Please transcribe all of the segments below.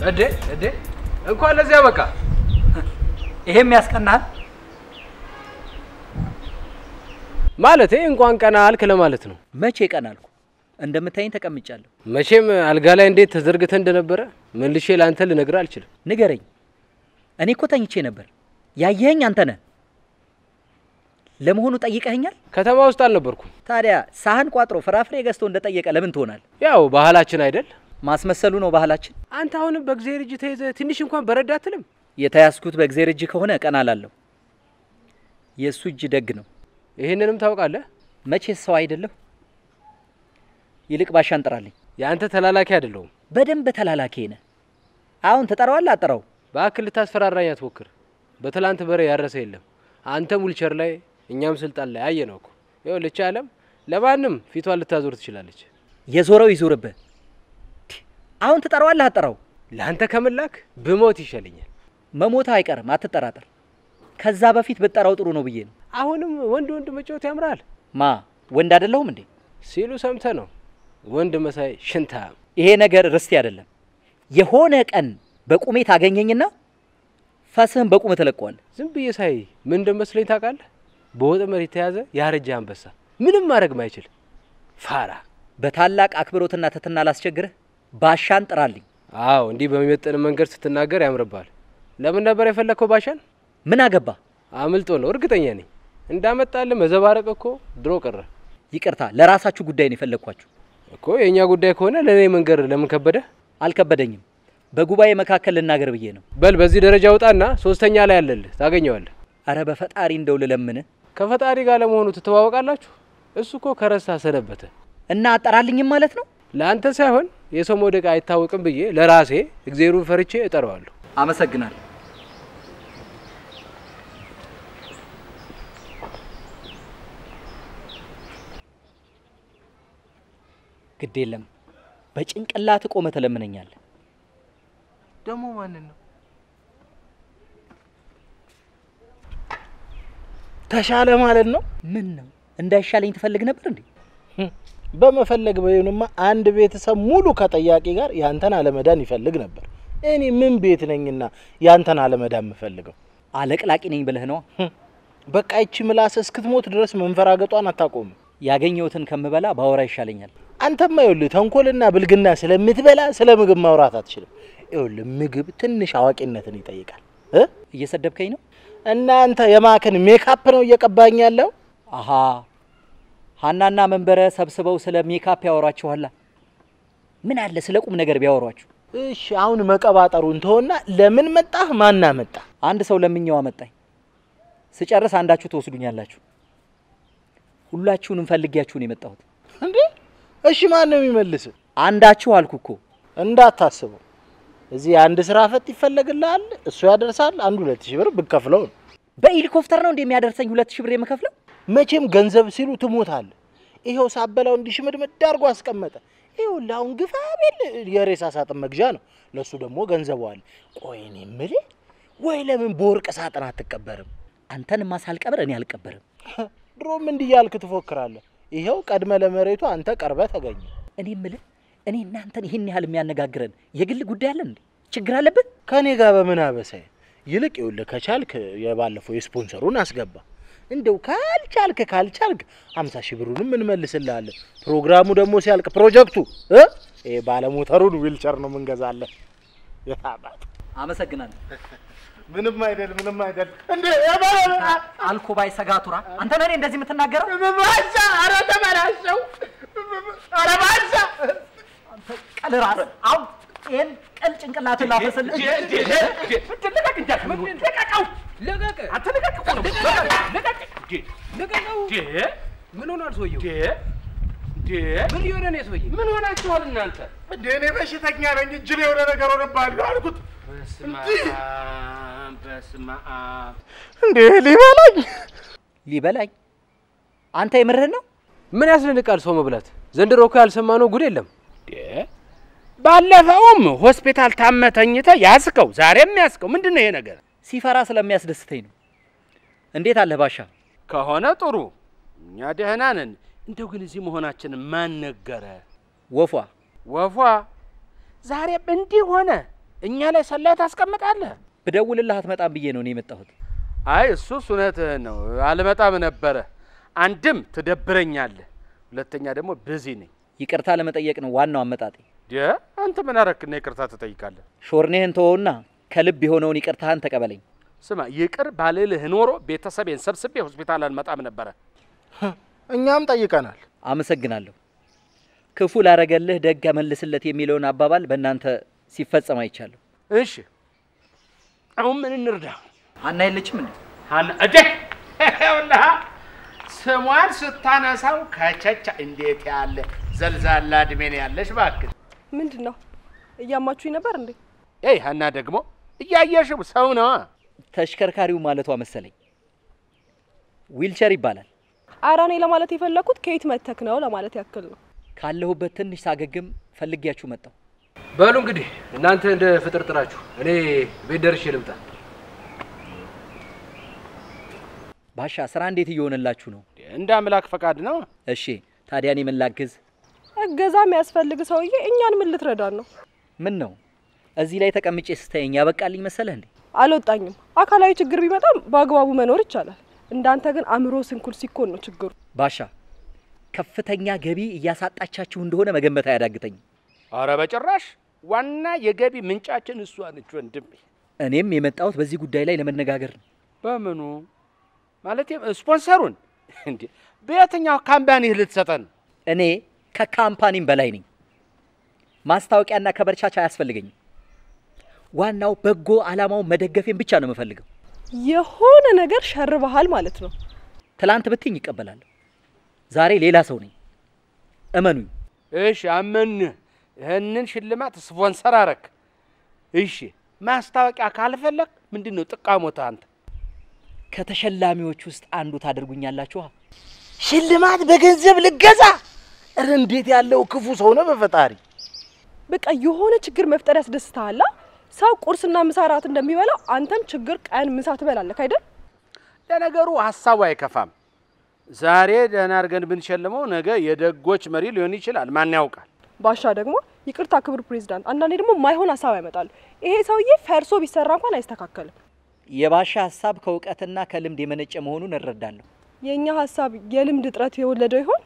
እዴ እዴ እንኳን ለዚያ በቃ ይሄም ያስቀናል። ማለቴ እንኳን ቀና አልክ ለማለት ነው። መቼ ቀን አልኩ? እንደምታይኝ ተቀምጫለሁ። መቼም አልጋ ላይ እንዴት ተዘርግተ እንደነበረ መልሼ ለአንተ ልነግር አልችልም። ንገረኝ። እኔ እኮ ተኝቼ ነበር። ያየኸኝ አንተ ነህ። ለመሆኑ ጠይቀኸኛል? ከተማ ውስጥ አልነበርኩም። ታዲያ ሳህን ቋጥሮ ፍራፍሬ ገዝቶ እንደጠየቀ ለምን ትሆናል? ያው ባህላችን አይደል? ማስመሰሉ ነው ባህላችን። አንተ አሁንም በእግዚአብሔር እጅ ተይዘ ትንሽ እንኳን በረዳ አትልም? የተያዝኩት በእግዜር እጅ ከሆነ ቀና አላለሁ። የእሱ እጅ ደግ ነው። ይህንንም ታውቃለህ። መቼ ሰው አይደለሁ። ይልቅ ባሻን ጥራልኝ። የአንተ ተላላኪ አይደለሁም። በደንብ ተላላኪ ነህ። አሁን ትጠራዋለህ? አጠራው። በአክል ልታስፈራራኝ አትሞክር። በትላንት በሬ ያረሰ የለም። አንተም ዊልቸር ላይ እኛም ስልጣን ላይ አየ ነው እኮ። ይኸውልህ ይህች ዓለም ለማንም ፊቷን ልታዞር ትችላለች። የዞረው ይዞርብህ። አሁን ትጠራዋለህ? አጠራው። ለአንተ ከምላክ ብሞት ይሻለኛል። መሞታ አይቀርም፣ አትጠራጠር። ከዛ በፊት ብጠራው ጥሩ ነው ብዬ ነው። አሁንም ወንድ ወንድ መጫወት ያምራል ማ ወንድ አይደለሁም እንዴ? ሲሉ ሰምተ ነው ወንድ መሳይ ሽንታም። ይሄ ነገር ርስቴ አይደለም። የሆነ ቀን በቁሜ ታገኘኝና ፈስህን በቁም ትለቀዋለህ። ዝም ብዬ ሳይ ምን እንደመስለኝ ታውቃለህ? በወጥመድ የተያዘ ያረጀ አንበሳ፣ ምንም ማድረግ ማይችል ፋራ። በታላቅ አክብሮትና ትትና ላስቸግርህ፣ ባሻን ጥራልኝ። አዎ እንዲህ በሚመጥን መንገድ ስትናገር ያምርባል። ለምን ነበር የፈለግከው ባሻን? ምን አገባ? አምልጦ ነው እርግጠኛ ነኝ። እንዳመጣልህ መዘባረቅ እኮ ድሮ ቀረ ይቅርታ፣ ለራሳችሁ ጉዳይ ነው የፈለግኳችሁ እኮ። የእኛ ጉዳይ ከሆነ ለእኔ መንገር ለምን ከበደ? አልከበደኝም። በጉባኤ መካከል ልናገር ብዬ ነው። በል በዚህ ደረጃ ውጣና ሶስተኛ ላይ ያለልህ ታገኘዋለህ። አረ በፈጣሪ እንደው ልለምንህ ከፈጣሪ ጋር ለመሆኑ ትተዋወቃላችሁ? እሱ እኮ ከረሳ ሰነበተ። እና አጠራልኝም ማለት ነው። ለአንተ ሳይሆን የሰው መውደቅ አይታወቅም ብዬ ለራሴ እግዜሩን ፈርቼ እጠራዋለሁ። አመሰግናለሁ። ግድ የለም በጭንቅላት ቆመ ትለምነኛለህ። ደግሞ ማንን ነው? ተሻለ ማለት ነው። ምን ነው እንዳይሻለኝ ትፈልግ ነበር እንዴ? በመፈለግ በይሁንማ አንድ ቤተሰብ ሙሉ ከጠያቂ ጋር ያንተን አለመዳን ይፈልግ ነበር። እኔ ምን ቤት ነኝና ያንተን አለመዳን የምፈልገው? አለቅላቂ ነኝ ብለህ ነዋ። በቃ ይቺ ምላስ እስክትሞት ድረስ መንፈራገጧን አታቆምም። ያገኘሁትን ከምበላ ባወራ ይሻለኛል። አንተማ ይኸውልህ ተንኮልና ብልግና ስለምትበላ ስለ ምግብ ማውራት አትችልም። ይኸውልህ ምግብ ትንሽ አዋቂነትን ይጠይቃል እ እየሰደብከኝ ነው? እናንተ የማክን ሜካፕ ነው እየቀባኝ ያለው። አሃ ሀናና መንበረ ሰብስበው ስለ ሜካፕ ያወሯችኋላ። ምን አለ ስለ ቁም ነገር ቢያወሯችሁ። እሺ አሁን መቀባጠሩን ተወና ለምን መጣህ? ማና መጣ? አንድ ሰው ለምኛው አመጣኝ። ስጨርስ አንዳችሁ ትወስዱኛላችሁ። ሁላችሁንም ፈልጊያችሁን የመጣሁት እንዴ እሺ ማን ነው የሚመልስ? አንዳችሁ አልኩ እኮ። እንዳታስበው እዚህ አንድ ስራ ፈት ይፈለግልሃል፣ እሱ ያደርሳል። አንድ ሁለት ሺህ ብር ብከፍለው ነው። በሄሊኮፕተር ነው እንደሚያደርሰኝ ሁለት ሺህ ብር የምከፍለው? መቼም ገንዘብ ሲሉ ትሞታለህ። ይኸው ሳበላው እንዲሽምድምድ አድርጎ አስቀመጠ። ይኸውልህ አሁን ግፋ ቢል የሬሳ ሳጥን መግዣ ነው፣ ለእሱ ደግሞ ገንዘቡ አለ። ቆይ እኔ የምልህ ወይ ለምን በወርቅ ሳጥን አትቀበርም? አንተንማ ሳልቀብር እኔ አልቀበርም። ድሮም እንዲህ እያልክ ትፎክራለህ። ይኸው ቀድመ ለመሬቱ አንተ ቀርበ ተገኘ። እኔ የምልህ እኔ እናንተን ይህን ያህል የሚያነጋግረን የግል ጉዳይ አለን እንዴ? ችግር አለብን? ከእኔ ጋር በምን አበሳይ? ይልቅ ይኸውልህ ከቻልክ የባለፈው የስፖንሰሩን አስገባ። እንደው ካልቻልክ ካልቻልክ ሀምሳ ሺህ ብሩንም እንመልስልሃለን። ፕሮግራሙ ደግሞ ሲያልቅ ፕሮጀክቱ እ ይሄ ባለሞተሩን ዊልቸር ነው ምንገዛለን። የታባት አመሰግናለሁ። ምንም አይደል፣ ምንም አይደል። እንዴ አልኮባይ ሰጋቱራ አንተ ነህ እንደዚህ የምትናገረው? ባሻ! ኧረ ተበላሸው! ኧረ ባሻ! ቀል ራስ አሁን ይህን ቀል ጭንቅላትን ላፈስልህ። ምን ሆኗል ሰውየው? ምን እየሆነ ነው ሰውዬ? ምን ሆናችኋል እናንተ? እንዴ እኔ በሽተኛ ነኝ፣ እጅ ላይ የሆነ ነገር ሆነብሃለሁ አልኩት። በስመ አብ በስመ አብ። እንዴ ሊበላኝ ሊበላኝ አንተ የምርህን ነው? ምን ያስደንቃል ሰው መብላት? ዘንድሮ እኮ ያልሰማነው ጉድ የለም። ባለፈውም ሆስፒታል ታመህ ተኝተህ ያዝከው፣ ዛሬም ያዝከው። ምንድን ነው ይሄ ነገር? ሲፈራ ስለሚያስደስተኝ ነው። እንዴት አለህ ባሻ? ከሆነ ጥሩ፣ እኛ ደህና ነን። እንደው ግን እዚህ መሆናችን ማን ነገረ? ወፏ ወፏ ዛሬም እንዲህ ሆነ። እኛ ላይ ሰላይ ታስቀምጣለህ? ብደውልልህ አትመጣም ብዬ ነው እኔ የመጣሁት። አይ እሱስ እውነትህን ነው። አልመጣም ነበረ። አንድም ትደብረኛለህ፣ ሁለተኛ ደግሞ ብዚ ነኝ። ይቅርታ ለመጠየቅ ነው ዋናው አመጣጤ። ደ አንተ ምን አረክና ይቅርታ ትጠይቃለህ? ሾርኔህን ተወውና ከልብ የሆነውን ይቅርታህን ተቀበለኝ። ስማ ይቅር ባልልህ ኖሮ ቤተሰቤን ሰብስቤ ሆስፒታል አልመጣም ነበረ። እኛም ጠይቀናል። አመሰግናለሁ። ክፉ ላረገልህ ደግ መልስለት የሚለውን አባባል በእናንተ ሲፈጸም አይቻለሁ። እሺ አሁን ምን እንርዳ? ሀና የለችም እንዴ? ሀና እዴ ይኸውልህ ስሟን ስታነሳው ከቸቻ እንዴት ያለ ዘልዛላ እድሜ ነው ያለሽ እባክህ። ምንድን ነው እያማችሁኝ ነበር እንዴ? ይህ ሀና ደግሞ እያየሽው ሰው ነዋ። ተሽከርካሪው ማለቷ መሰለኝ። ዊልቸር ይባላል። ኧረ እኔ ለማለት የፈለኩት ከየት መተክ ነው ለማለት ያክል ነው። ካለሁበት ትንሽ ሳገግም ፈልጊያችሁ መጣሁ። በሉ እንግዲህ እናንተ እንደ ፍጥር ጥራችሁ እኔ ቤት ደርሼ ልምጣ። ባሻ ስራ እንዴት እየሆነላችሁ ነው? እንደ አምላክ ፈቃድ ነው። እሺ ታዲያ እኔ ምን ላግዝ? እገዛ የሚያስፈልግ ሰውዬ እኛን ምን ልትረዳን ነው? ምን ነው እዚህ ላይ ተቀምጬ ስታየኝ ያበቃልኝ መሰለህ እንዴ? አልወጣኝም። አካላዊ ችግር ቢመጣም በአግባቡ መኖር ይቻላል። እንዳንተ ግን አእምሮ ስንኩል ሲኮን ነው ችግሩ። ባሻ ከፍተኛ ገቢ እያሳጣቻችሁ እንደሆነ መገመት አያዳግተኝም። አረ በጭራሽ ዋና የገቢ ምንጫችን እሷ ነች ወንድሜ። እኔም የመጣሁት በዚህ ጉዳይ ላይ ለመነጋገር ነው። በምኑ ማለት ስፖንሰሩን እንዴ በየትኛው ካምፓኒህ ልትሰጠን? እኔ ከካምፓኒም በላይ ነኝ። ማስታወቂያና ከበርቻቻ አያስፈልገኝም። ዋናው በጎ ዓላማውን መደገፌን ብቻ ነው የምፈልገው። የሆነ ነገር ሸርበሃል ማለት ነው። ትላንት ብትኝ ይቀበላለሁ። ዛሬ ሌላ ሰው ነኝ። እመኑኝ። እሺ አመንህ። ይህንን ሽልማት ስፖንሰር አረክ። እሺ ማስታወቂያ ካልፈለግ ምንድን ነው ጥቃሞታ? አንተ ከተሸላሚዎች ውስጥ አንዱ ታደርጉኛላችኋ። ሽልማት በገንዘብ ልገዛ? እረ እንዴት ያለው ክፉ ሰው ነው በፈጣሪ። በቃ የሆነ ችግር መፍጠር ያስደስትሃላ። ሰው ቁርስና ምሳ ራት እንደሚበላው አንተም ችግር ቀን ምሳ ትበላለህ አይደል? ለነገሩ ሀሳቡ አይከፋም። ዛሬ ደህና አድርገን ብንሸልመው ነገ የደጎች መሪ ሊሆን ይችላል። ማን ያውቃል? ባሻ ደግሞ ይቅርታ ክቡር ፕሬዚዳንት፣ አንዳንዴ ደግሞ ማይሆን ሀሳብ ያመጣሉ። ይሄ ሰውዬ ፈርሶ ቢሰራ እንኳን አይስተካከልም። የባሻ ሀሳብ ከእውቀትና ከልምድ የመነጨ መሆኑን እረዳለሁ። የእኛ ሀሳብ የልምድ እጥረት የወለደው ይሆን?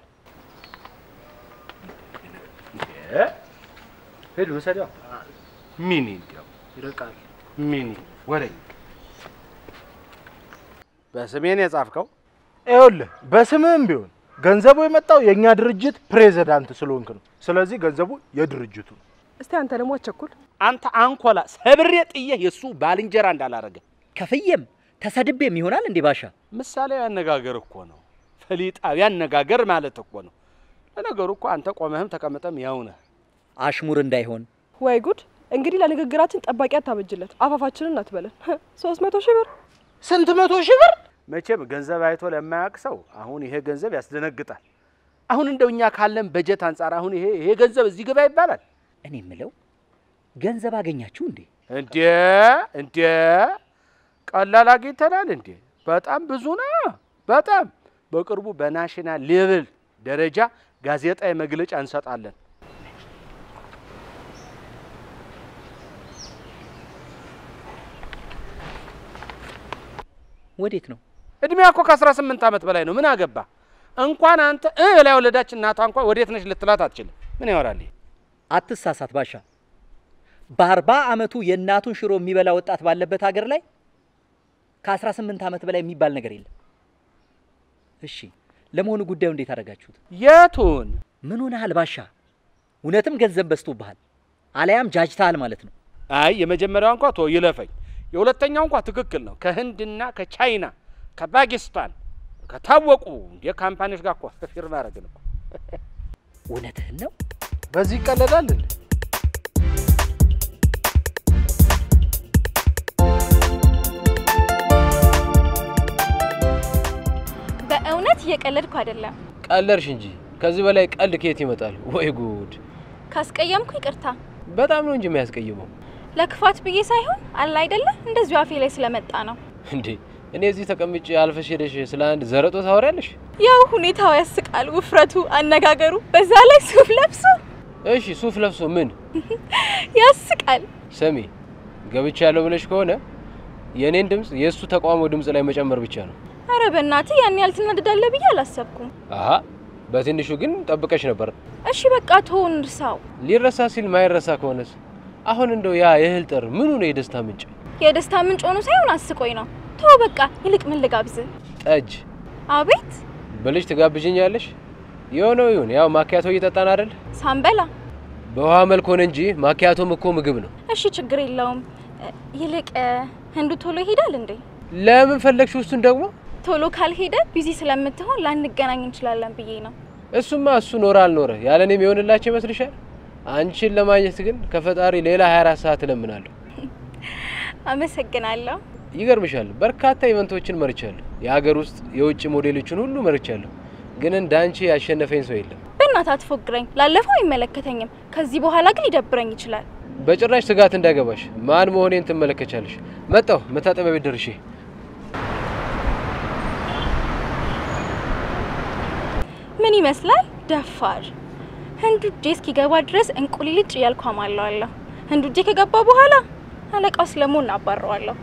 ሂድ ውሰደው። ሚኒ እንዲያው ይርቃል። ሚኒ ወደኝ በስሜን የጻፍከው ይኸውልህ በስምህም ቢሆን ገንዘቡ የመጣው የእኛ ድርጅት ፕሬዚዳንት ስለሆንክ ነው። ስለዚህ ገንዘቡ የድርጅቱ ነው። እስቲ አንተ ደግሞ አቸኩል። አንተ አንኮላ ሰብሬ ጥዬህ የእሱ ባልንጀራ እንዳላረገ ከፍዬም ተሰድቤም ይሆናል እንዴ ባሻ? ምሳሌያዊ አነጋገር እኮ ነው። ፈሊጣዊ አነጋገር ማለት እኮ ነው። ለነገሩ እኮ አንተ ቆመህም ተቀምጠም ያው ነህ። አሽሙር እንዳይሆን ወይ ጉድ! እንግዲህ ለንግግራችን ጠባቂ አታበጅለት፣ አፋፋችንን አትበለን። ሶስት መቶ ሺህ ብር ስንት መቶ ሺህ ብር መቼም ገንዘብ አይቶ ለማያውቅ ሰው አሁን ይሄ ገንዘብ ያስደነግጣል። አሁን እንደው እኛ ካለን በጀት አንጻር አሁን ይሄ ይሄ ገንዘብ እዚህ ግባ ይባላል እኔ የምለው ገንዘብ አገኛችሁ እንዴ? እንዴ? እንዴ ቀላል አግኝተናል እንዴ? በጣም ብዙ ነው። በጣም በቅርቡ በናሽናል ሌቭል ደረጃ ጋዜጣዊ መግለጫ እንሰጣለን። ወዴት ነው? እድሜያ እኮ ከ18 ዓመት በላይ ነው። ምን አገባ? እንኳን አንተ እ ላይ ወለዳች እናቷ እንኳን ወዴት ነች ልትላት አትችልም። ምን ያወራል ይሄ? አትሳሳት ባሻ። በአርባ ዓመቱ የእናቱን ሽሮ የሚበላ ወጣት ባለበት ሀገር ላይ ከ18 ዓመት በላይ የሚባል ነገር የለም። እሺ ለመሆኑ ጉዳዩ እንዴት አደረጋችሁት? የቱን ምን ሆነሃል ባሻ? እውነትም ገንዘብ በዝቶብሃል፣ አለያም ጃጅተሃል ማለት ነው። አይ የመጀመሪያው እንኳ ቶ ይለፈኝ። የሁለተኛው እንኳ ትክክል ነው። ከህንድና ከቻይና ከፓኪስታን ከታወቁ የካምፓኒዎች ጋር እኮ ፊርማ አረግን እኮ። እውነትህን ነው? በዚህ ይቀለዳል እንዴ? በእውነት እየቀለድኩ አይደለም። ቀለድሽ እንጂ ከዚህ በላይ ቀልድ ከየት ይመጣል? ወይ ጉድ! ካስቀየምኩ ይቅርታ። በጣም ነው እንጂ የሚያስቀይመው። ለክፋት ብዬ ሳይሆን አለ አይደለ እንደዚሁ አፌ ላይ ስለመጣ ነው። እንዴ እኔ እዚህ ተቀምጬ አልፈሽ ሄደሽ ስለ አንድ ዘረጦ ታወሪያለሽ? ያው ሁኔታው ያስቃል፣ ውፍረቱ፣ አነጋገሩ፣ በዛ ላይ ሱፍ ለብሶ እሺ ሱፍ ለብሶ ምን ያስቃል። ስሚ፣ ገብቻለሁ ብለሽ ከሆነ የእኔን ድምፅ የእሱ ተቃውሞ ድምፅ ላይ መጨመር ብቻ ነው። አረ በእናትህ ያን ያህል ትናደዳለህ ብዬ አላሰብኩም። አሀ በትንሹ ግን ጠብቀሽ ነበር። እሺ በቃ ተውን እርሳው። ሊረሳ ሲል ማይረሳ ከሆነስ? አሁን እንደው ያ የእህል ጠር ምኑ ነው የደስታ ምንጭ? የደስታ ምንጭ ሆኖ ሳይሆን አስቆኝ ነው። ተው በቃ ይልቅ ምን ልጋብዝህ? ጠጅ አቤት ብልሽ ትጋብዥኛለሽ? የሆነው ይሁን። ያው ማኪያቶ እየጠጣን አይደል? ሳንበላ። በውሃ መልክ ሆነ እንጂ ማኪያቶም እኮ ምግብ ነው። እሺ ችግር የለውም። እ፣ ይልቅ እ፣ ህንዱ ቶሎ ይሄዳል እንዴ? ለምን ፈለግሽ እሱን ደግሞ? ቶሎ ካልሄደ ቢዚ ስለምትሆን ላንገናኝ እንችላለን ብዬ ነው። እሱማ እሱ ኖረ አልኖረ ያለ እኔም የሆንላቸው ይመስልሻል? አንቺን ለማግኘት ግን ከፈጣሪ ሌላ 24 ሰዓት እለምናለሁ። አመሰግናለሁ። ይገርምሻል፣ በርካታ ኢቨንቶችን መርቻለሁ። የሀገር ውስጥ የውጭ ሞዴሎችን ሁሉ መርቻለሁ። ግን እንደ አንቺ ያሸነፈኝ ሰው የለም። በእናትህ አትፎግረኝ። ላለፈው አይመለከተኝም። ከዚህ በኋላ ግን ሊደብረኝ ይችላል። በጭራሽ ስጋት እንዳይገባሽ። ማን መሆኔን ትመለከቻለሽ። መጣሁ። መታጠቢያ ቤት ደርሼ ምን ይመስላል? ደፋር ህንዱ እጄ እስኪገባ ድረስ እንቁሊልጭ እያልኩ አማለዋለሁ። ህንዱ እጄ ከገባ በኋላ አለቃው ስለመሆን አባረዋለሁ።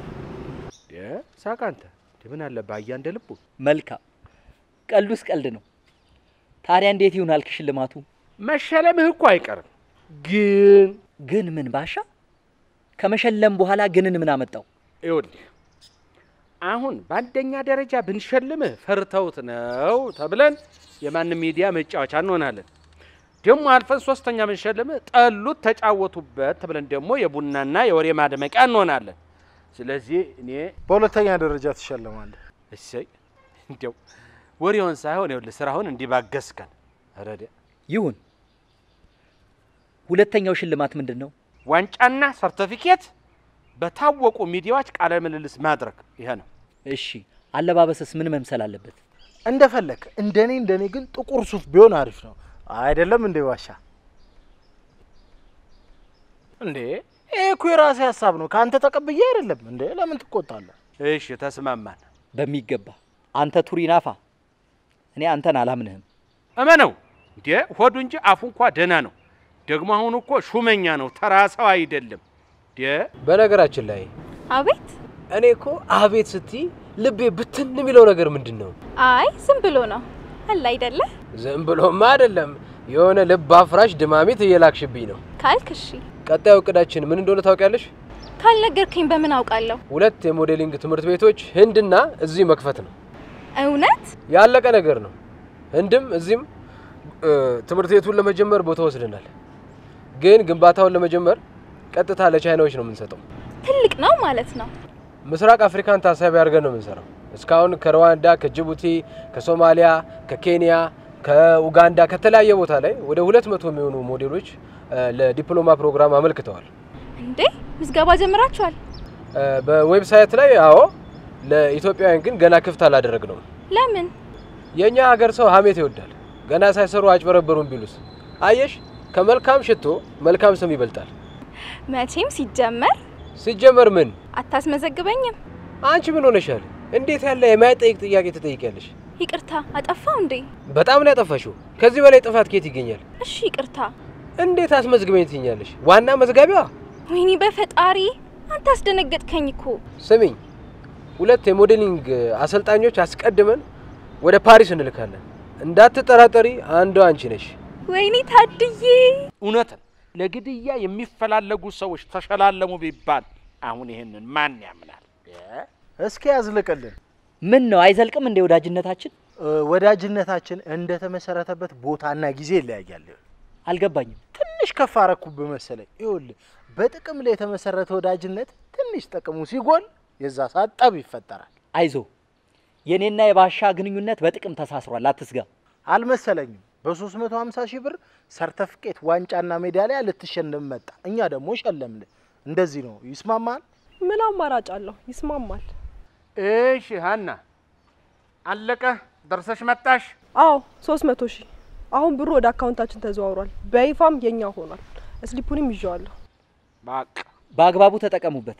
ሳቅ አንተ ምን አለብህ አያ እንደ ልቡ መልካም ቀልዱስ ቀልድ ነው። ታዲያ እንዴት ይሆናል ሽልማቱ? መሸለምህ እኮ አይቀርም ግን ግን ምን ባሻ ከመሸለም በኋላ ግንን ምን አመጣው? ይኸውልህ አሁን በአንደኛ ደረጃ ብንሸልምህ ፈርተውት ነው ተብለን የማንም ሚዲያ መጫወቻ እንሆናለን። ደግሞ አልፈን ሶስተኛ ብንሸልምህ ጠሉት ተጫወቱበት ተብለን ደግሞ የቡናና የወሬ ማድመቂያ እንሆናለን። ስለዚህ እኔ በሁለተኛ ደረጃ ትሸለማለህ። እሰይ እንዲያው ወሬውን ሳይሆን ይኸውልህ ስራውን እንዲባገስከን ረደ ይሁን። ሁለተኛው ሽልማት ምንድን ነው? ዋንጫና ሰርተፊኬት በታወቁ ሚዲያዎች ቃለ ምልልስ ማድረግ ይሄ ነው። እሺ አለባበስስ ምን መምሰል አለበት? እንደፈለክ እንደኔ እንደኔ ግን ጥቁር ሱፍ ቢሆን አሪፍ ነው አይደለም እንዴ ባሻ? እንዴ ይሄ እኮ የራሴ ሀሳብ ነው ከአንተ ተቀብዬ አይደለም እንዴ? ለምን ትቆጣለህ? እሺ ተስማማን። በሚገባ አንተ ቱሪናፋ፣ እኔ አንተን አላምንህም። እመነው እንዴ ሆዱ እንጂ አፉ እንኳ ደህና ነው። ደግሞ አሁን እኮ ሹመኛ ነው፣ ተራ ሰው አይደለም። እንዴ በነገራችን ላይ አቤት። እኔ እኮ አቤት ስትይ ልቤ ብትን የሚለው ነገር ምንድን ነው? አይ ዝም ብሎ ነው አለ አይደለ? ዝም ብሎማ አይደለም፣ የሆነ ልብ አፍራሽ ድማሚት እየላክሽብኝ ነው። ካልክ እሺ። ቀጣዩ እቅዳችን ምን እንደሆነ ታውቂያለሽ? ካልነገርከኝ በምን አውቃለሁ? ሁለት የሞዴሊንግ ትምህርት ቤቶች ህንድና እዚህ መክፈት ነው። እውነት? ያለቀ ነገር ነው። ህንድም እዚህም እ፣ ትምህርት ቤቱን ለመጀመር ቦታ ወስደናል። ግን ግንባታውን ለመጀመር ቀጥታ ለቻይናዎች ነው የምንሰጠው። ትልቅ ነው ማለት ነው። ምስራቅ አፍሪካን ታሳቢ አድርገን ነው የምንሰራው። እስካሁን ከሩዋንዳ፣ ከጅቡቲ፣ ከሶማሊያ፣ ከኬንያ፣ ከኡጋንዳ ከተለያየ ቦታ ላይ ወደ ሁለት መቶ የሚሆኑ ሞዴሎች እ፣ ለዲፕሎማ ፕሮግራም አመልክተዋል። እንዴ ምዝገባ ጀምራችኋል? እ፣ በዌብሳይት ላይ አዎ፣ ለኢትዮጵያውያን ግን ገና ክፍት አላደረግነውም። ለምን? የእኛ ሀገር ሰው ሀሜት ይወዳል። ገና ሳይሰሩ አጭበረበሩን ቢሉስ? አየሽ፣ ከመልካም ሽቶ መልካም ስም ይበልጣል። መቼም ሲጀመር ሲጀመር ምን አታስመዘግበኝም። አንቺ ምን ሆነሻል? እንዴት ያለ የማይጠይቅ ጥያቄ ትጠይቂያለሽ? ይቅርታ አጠፋው እንዴ? በጣም ነው ያጠፋሽው። ከዚህ በላይ ጥፋት ከየት ይገኛል? እሺ ይቅርታ። እንዴት አስመዝግበኝ ትኛለሽ? ዋና መዝጋቢዋ ወይኔ በፈጣሪ አንተ አስደነገጥከኝ እኮ። ስሚኝ፣ ሁለት የሞዴሊንግ አሰልጣኞች አስቀድመን ወደ ፓሪስ እንልካለን። እንዳትጠራጠሪ፣ አንዷ አንቺ ነሽ። ወይኔ ታድዬ እውነትን ለግድያ የሚፈላለጉ ሰዎች ተሸላለሙ ቢባል አሁን ይህንን ማን ያምናል? እስኪ ያዝልቅልን። ምን ነው አይዘልቅም እንዴ ወዳጅነታችን? እ፣ ወዳጅነታችን እንደተመሰረተበት ቦታና ጊዜ ይለያያል። አልገባኝም። ትንሽ ከፍ አረኩብህ መሰለኝ። ይኸውልህ በጥቅም ላይ የተመሰረተ ወዳጅነት ትንሽ ጥቅሙ ሲጎል የዛ ሰዓት ጠብ ይፈጠራል። አይዞ የኔና የባሻ ግንኙነት በጥቅም ተሳስሯል፣ አትስጋ። አልመሰለኝም። በ350 ሺህ ብር ሰርተፍኬት ዋንጫና ሜዳሊያ ልትሸለም መጣ። እኛ ደግሞ ሸለምን። እንደዚህ ነው። ይስማማል? ምን አማራጭ አለው? ይስማማል። እሺ ሀና አለቀ። ደርሰሽ መጣሽ? አዎ ሶስት መቶ ሺህ አሁን ብሩ ወደ አካውንታችን ተዘዋውሯል። በይፋም የኛ ሆኗል። ስሊፑንም ይዤዋለሁ። በቃ በአግባቡ ተጠቀሙበት።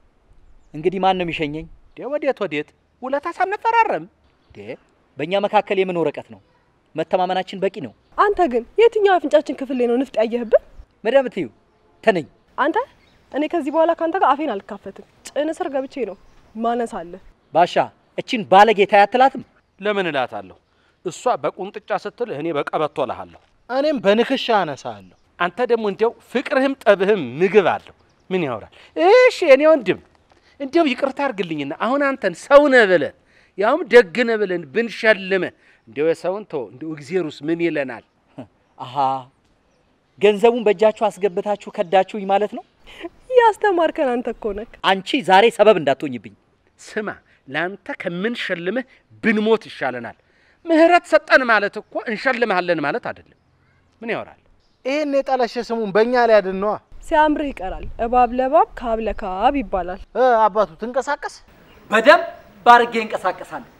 እንግዲህ ማን ነው የሚሸኘኝ? ዴ ወዴት ወዴት? ውለታ ሳንፈራረም ዴ በእኛ መካከል የምን ወረቀት ነው? መተማመናችን በቂ ነው። አንተ ግን የትኛው አፍንጫችን ክፍል ላይ ነው ንፍጥ ያየህብን? መዳም ትዩ ተነኝ። አንተ እኔ ከዚህ በኋላ ካንተ ጋር አፌን አልካፈትም። ጭን ስር ገብቼ ነው ማነሳለህ። ባሻ እቺን ባለጌ ታይ አትላትም? ለምን እላታለሁ? እሷ በቁንጥጫ ስትል እኔ በቀበቶ እልሃለሁ። እኔም በንክሻ አነሳለሁ። አንተ ደግሞ እንዲያው ፍቅርህም ጠብህም ምግብ አለው። ምን ያወራል? እሺ የኔ ወንድም እንዲያው ይቅርታ አድርግልኝና አሁን አንተን ሰው ነህ ብለን ያውም ደግ ነህ ብለን ብንሸልምህ እንዲያው የሰውን ተው እንዲያው እግዜሩስ ምን ይለናል? አሃ ገንዘቡን በእጃችሁ አስገብታችሁ ከዳችሁኝ ማለት ነው። ያስተማርከን አንተ እኮ ነህ። አንቺ ዛሬ ሰበብ እንዳትሆኝብኝ። ስማ ለአንተ ከምንሸልምህ ብንሞት ይሻለናል። ምህረት ሰጠን ማለት እኮ እንሸልምሃለን ማለት አይደለም። ምን ያወራል? ይሄን የጠለሸ ስሙን በእኛ ላይ ያድን ነዋ። ሲያምርህ ይቀራል። እባብ ለባብ ካብ ለካብ ይባላል። እ አባቱ ትንቀሳቀስ በደንብ አድርጌ እንቀሳቀሳለሁ።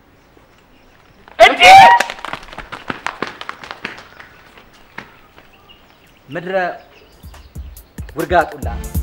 ምድረ ውርጋጡላ